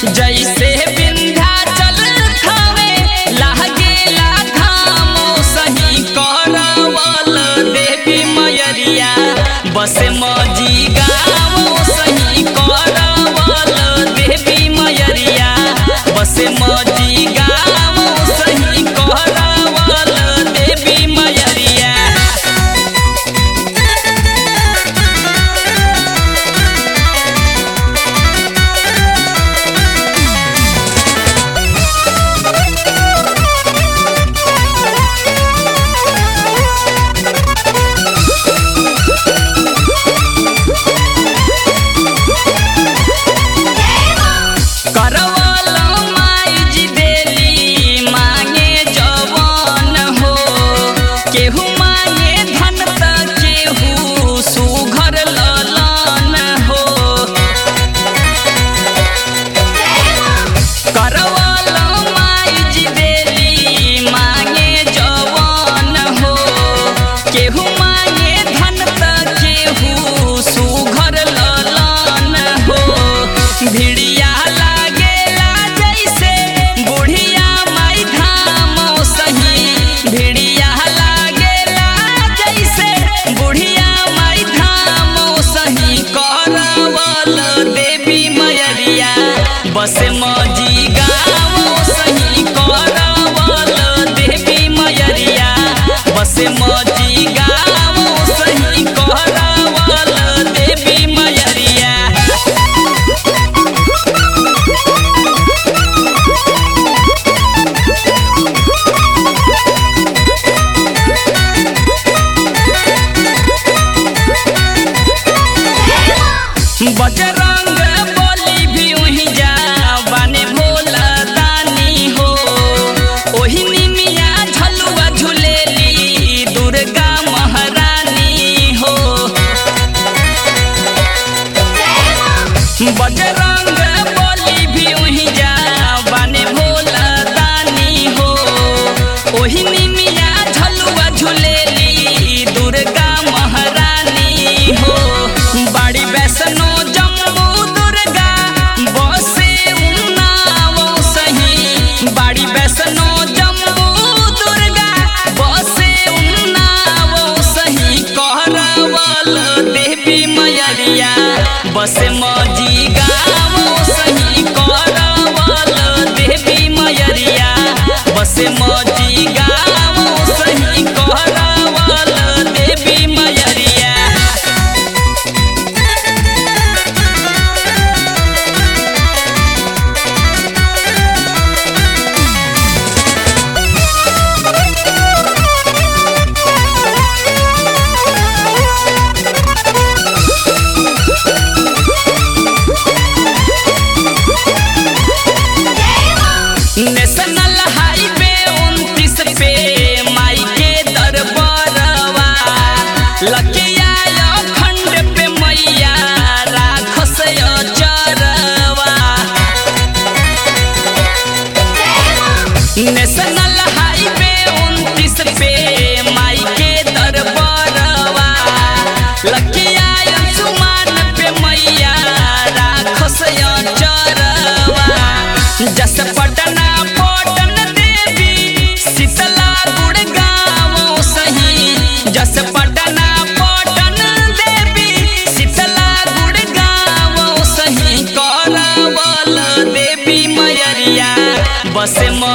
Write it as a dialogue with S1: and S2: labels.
S1: जैसे विंध्याचल थावे लागेला धामो सही करवल देवी मयरिया बस मजी गावो सही करवल देवी मयरिया बस मजी गावो सही करवल देवी मयरिया करवल माई जी देली मांगे जवान हो केहू मांगे धन त केहू सुघर ललन हो करवल माई जी देली मांगे जवान हो केहू मांगे धन त केहू सुघर ललन हो भिड़िया लागेला जैसे बुढ़िया माई धाम सही भिड़िया लागेला जैसे बुढ़िया माई धाम सही करवल देवी मयरिया बस मजी गाँव सही करवल देवी मयरिया बस मजी गाँव सही करवल देवी मयरिया बजरंग बली भी वहीं जा बाने भोला दानी हो ओही निमिया झलुआ झुलेली दुर्गा महारानी हो बजरंग बली भी वहीं जा बाने भोला दानी हो ओही निमिया झलुआ झुलेली दुर्गा महारानी हो बाड़ी वैष्णो जम्मू दुर्गा बसे उन्नाव सही बाड़ी वैष्णो जम्मू दुर्गा बसे उन्नाव सही कहरवल देवी मयरिया बस मजी गाँव सही करवल देवी मयरिया बस मजी गाँव सही करवल देवी मयरिया नेशनल हाईवे उनतीस पे माई के दरबारवा लकिया खंड पे मैया राखस चरवा नेशनल हाईवे उनतीस पे माई के दरबारवा लकिया सुमान पे मैया राखस चरवा जस पटना पटन देवी शीतला गुड़गांव सही जस पटना पटन देवी शीतला गुड़गांव सही करवल देवी मयरिया बस म